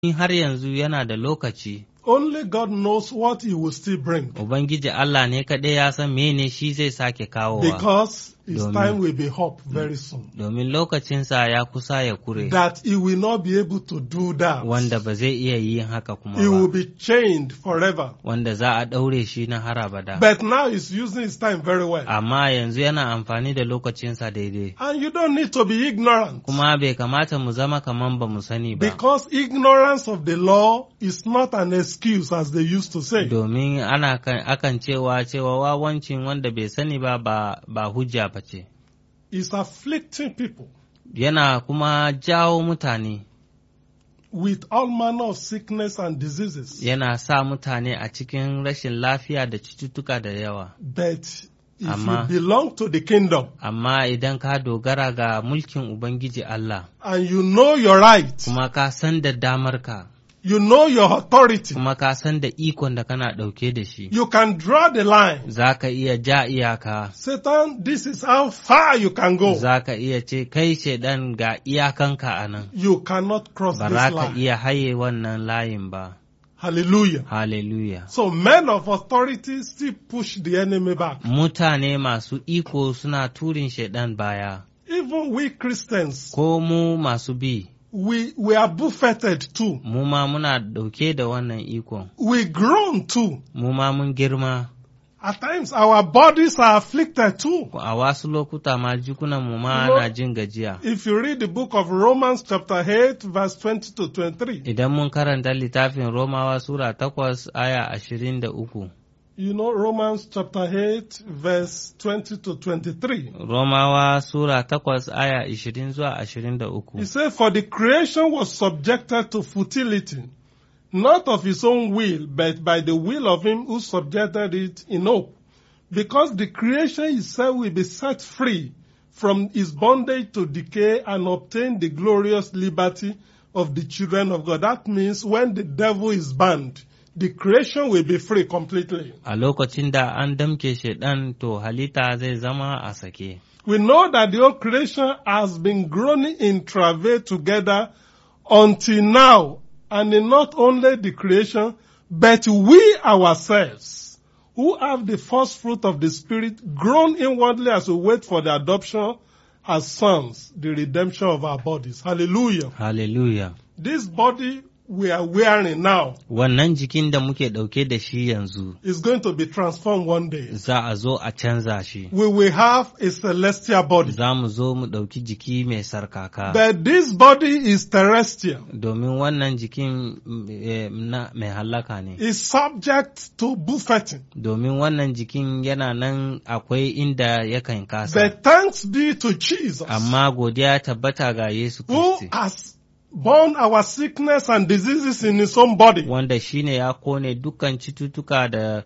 har yanzu yana da lokaci, Only God knows what He will still bring Ubangiji Allah ne kaɗai ya san mene shi zai sake kawowa, because His Domin- time will be up very soon. domin lokacinsa ya kusa ya kure, That He will not be able to do that. wanda ba zai iya yin haka kuma He will ba, be chained forever. wanda za a ɗaure shi na har abada. But now He's using His time very well. Amma yanzu yana amfani da lokacinsa daidai, And you don't need to be ignorant. kuma bai kamata mu zama kaman ba mu sani ba. Because ignorance of the law is not an excuse, as they used to say. domin ana kan, akan cewa cewa wawancin wanda bai sani ba ba, ba hujja ba ce, It's afflicting people yana kuma jawo mutane, with all manner of sickness and diseases. yana sa mutane a cikin rashin lafiya da cututtuka da yawa. But if Amma- you belong to the kingdom Amma idan ka dogara ga mulkin Ubangiji Allah, and you know your right, kuma ka san da damarka, you know your authority, kuma ka san da ikon da kana ɗauke da shi, you can draw the line. za ka iya ja iyaka, Satan, this is how far you can go. za ka iya ce kai shaidan ga iyakanka a nan, You cannot cross ba this za ka line. iya haye wannan layin ba. Hallelujah. Hallelujah. So men of authority still push the enemy back. Mutane masu iko suna turin shaidan baya, Even we Christians, ko mu masu bi, we, we are buffeted too. mu ma muna ɗauke da wannan ikon, We groan too. mu ma mun girma, At times our bodies are afflicted too. a wasu lokuta ma jikunan mu ma You know- na jin gajiya. If you read the book of Romans chapter 8 verse 20 to 23, Idan mun karanta littafin Romawa Sura takwas aya ashirin da uku, you know Romans chapter 8 verse 20 to 23. Romawa Sura takwas aya ashirin zuwa ashirin da uku. He said, For the creation was subjected to futility, not of his own will, but by the will of him who subjected it in hope. Because the creation itself will be set free from its bondage to decay and obtain the glorious liberty of the children of God. That means when the devil is banned, the creation will be free completely. A lokacin da an damke shaidan to halitta zai zama a sake. We know that the whole creation has been groaning in travail together until now, and in not only the creation, but we ourselves, who have the first fruit of the Spirit, groan inwardly as we wait for the adoption as sons, the redemption of our bodies. Hallelujah. Hallelujah. This body we are wearing now Wannan jikin da muke ɗauke da shi yanzu, is going to be transformed one day. za a zo a canza shi. We will have a celestial body. Za mu zo mu ɗauki jiki mai sarkaka. But this body is terrestrial. Domin wannan jikin mm, eh, na mai hallaka ne. is subject to buffeting. Domin wannan jikin yana nan akwai inda yakan kasa. But thanks be to Jesus Amma godiya tabbata ga Yesu who Kristi, has borne our sickness and diseases in his own body. wanda shi ne ya kone dukkan cututtuka da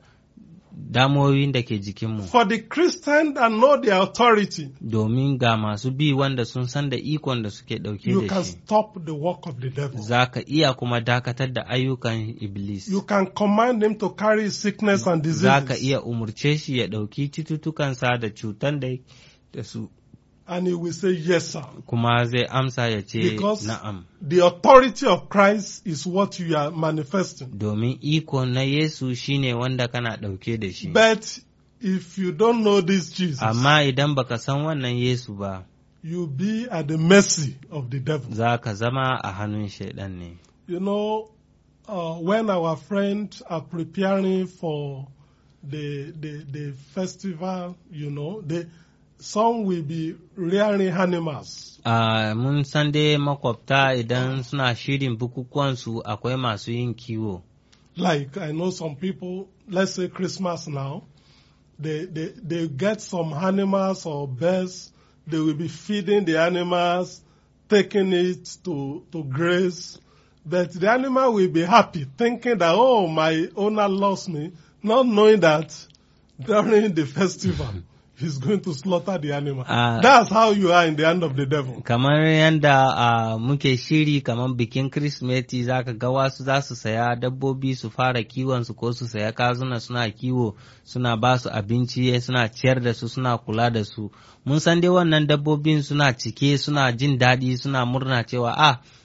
damoyin da ke jikinmu. For the Christian that know the authority, Domin ga masu bi wanda sun san da ikon da suke you ɗauke da can shi. stop the work of the devil. Za ka iya kuma dakatar da ayyukan Iblis. You can command him to carry sickness and Za ka diseases. iya umurce shi ya ɗauki cututtukansa da cutan da da su And he will say, yes, sir. kuma zai amsa ya ce Because na'am. the authority of Christ is what you are manifesting. Domin iko na Yesu shine wanda kana ɗauke da shi. But if you don't know this Jesus, Amma idan baka san wannan Yesu ba, you'll be at the mercy of the devil. za ka zama a hannun shaiɗan ne. You know, uh, when our friends are preparing for the, the, the festival, you know, they, some will be rearing animals. Ah, mun san dai makwabta idan suna shirin bukukuwansu akwai masu yin kiwo. Like I know some people, let's say Christmas now, they, they, they get some animals or birds, they will be feeding the animals, taking it to, to graze. But the animal will be happy, thinking that, oh, my owner loves me, not knowing that during the festival, he's going to slaughter the animal. Ah. That's how you are in the hand of the devil. Kamar yadda ah, muke shiri kamar bikin Kirsimeti za ka ga wasu za su saya dabbobi su fara kiwonsu ko su saya kazuna suna kiwo suna ba su abinci suna ciyar da su suna kula da su. Mun san dai wannan dabbobin suna cike suna jin daɗi suna murna cewa ah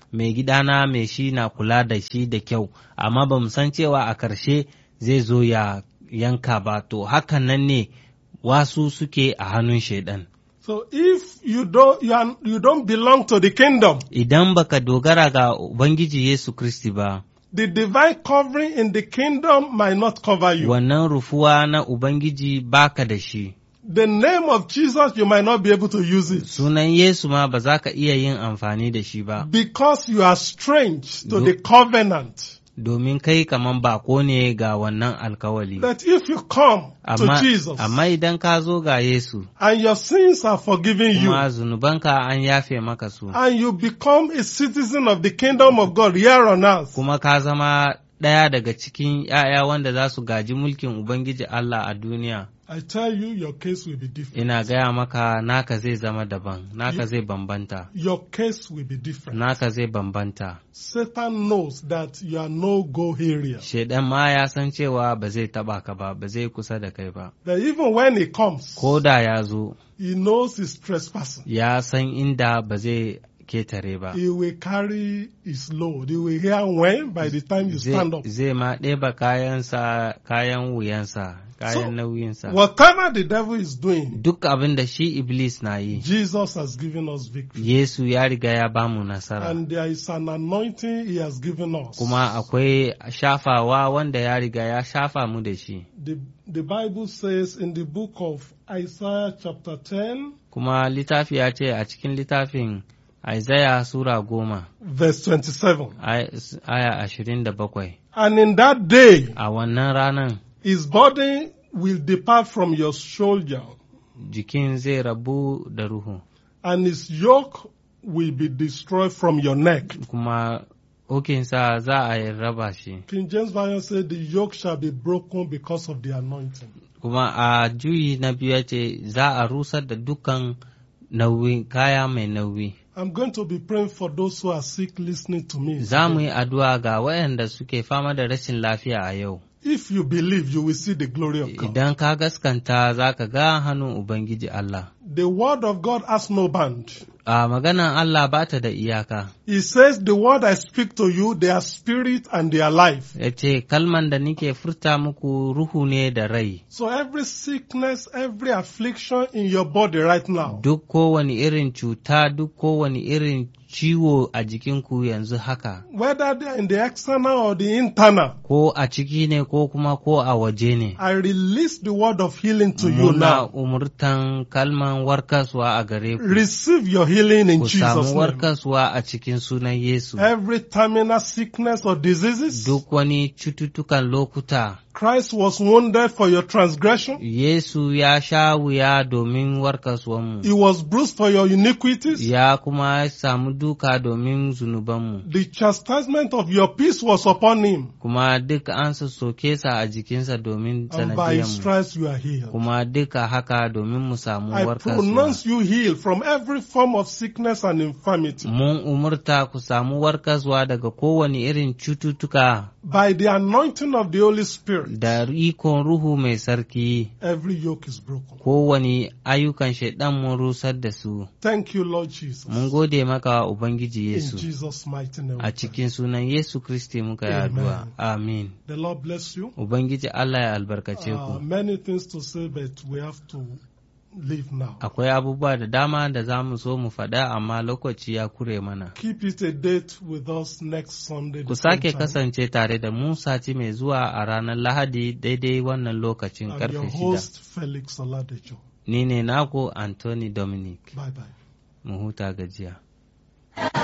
mai gidana mai shi na kula da shi da kyau amma ba mu san cewa a ƙarshe zai zo ya yanka ba to hakan nan ne wasu suke a hannun shaidan So if you don't, you, are, you don't belong to the kingdom, idan baka dogara ga ubangiji yesu kristi ba the divine covering in the kingdom might not cover you. wannan rufuwa na ubangiji baka da shi The name of Jesus, you might not be able to use it sunan yesu ma ba za ka iya yin amfani da shi ba because you are strange to Do- the covenant. domin kai kaman bako ne ga wannan alkawali That if you come to amma, Jesus amma idan ka zo ga yesu and your sins are forgiven you, kuma zunubanka an yafe maka su and you become a citizen of the kingdom of God here on earth, kuma ka zama ɗaya daga cikin ‘ya'ya wanda za su gaji mulkin Ubangiji Allah a duniya, I tell you, your case will be different. ina gaya maka naka zai zama daban, naka zai bambanta, Your case will be different. naka zai bambanta. Satan knows that you are no go area. Shaidan ma ya san cewa ba zai taɓa ka ba, ba zai kusa da kai ba. That even when he comes, Ko da ya zo, he knows he's trespassing. ya san inda ba zai ketare ba. He will carry his load. He will hear when by the time you stand Zai up. zai ma ɗeba kayansa, kayan wuyansa, kayan nauyinsa. Whatever the devil is doing, Duk abin da shi Iblis na yi, Jesus has given us victory. Yesu ya riga ya bamu nasara. And there is an anointing he has given us. kuma akwai shafawa wanda ya riga ya shafa mu da shi The, the Bible says in the book of Isaiah chapter 10, kuma littafi ya ce a cikin littafin Isaiah Sura goma verse 27. ay- aya ashirin da bakwai And in that day, a wannan ranan his body will depart from your shoulder, jikin zai rabu da ruhu and his yoke will be destroyed from your neck. kuma hukinsa za a yi raba shi King James Version said the yoke shall be broken because of the anointing. kuma a juyi na biyu ya ce za a rusar da dukkan nauyi kaya mai nauyi I'm going to be praying for those who are sick listening to me. za mu yi addu'a ga waɗanda suke fama da rashin lafiya a yau If you believe, you will see the glory of God. Idan ka gaskanta za ka ga hannun Ubangiji Allah. The word of God has no band. A maganan Allah ba ta da iyaka, He says, the word I speak to you, they are spirit and they are life. ya ce, Kalman da nike furta muku ruhu ne da rai, So every sickness, every affliction in your body right now, duk kowane irin cuta, duk kowane irin ciwo a jikinku yanzu haka, whether they are in the external or the internal, ko a ciki ne ko kuma ko a waje ne. I release the word of healing to you Muna now. umurtan kalman warkaswa a gare ku, Receive your healing in ku Jesus' samu name. warkaswa a cikin sunan Yesu. Every terminal sickness or diseases, Duk wani cututtukan lokuta. Christ was wounded for your transgression. Yesu ya sha wuya domin warkaswanmu, He was bruised for your iniquities. ya kuma samu duka domin zunubanmu, The chastisement of your peace was upon him. kuma duk an soke sa a jikinsa domin And by his sanadiyanmu, stripes you are healed. kuma duka haka domin mu samu I warkaswa. pronounce you healed from every form of sickness and infirmity. Mun umurta ku samu warkaswa daga kowane irin cututtuka By the anointing of the Holy Spirit, da ikon Ruhu mai sarki, every yoke is broken. kowane ayyukan shaiɗan mun rusar da su. Thank you, Lord Jesus. Mun gode maka Ubangiji In Yesu. Jesus' mighty name. we A pray. cikin sunan Yesu Kristi muka yi addu'a. Amin. The Lord bless you. Ubangiji Allah ya albarkace Uh, ku. many things to say, but we have to leave now. Akwai abubuwa da dama da za mu so mu faɗa amma lokaci ya kure mana. Keep it a date with us next Sunday. Ku the same sake time. kasance tare da mu sati mai zuwa a ranar Lahadi daidai wannan lokacin I'm your karfe shida. host, Felix Oladejo. Ni ne naku Anthony Dominic. Bye bye. Mu huta gajiya.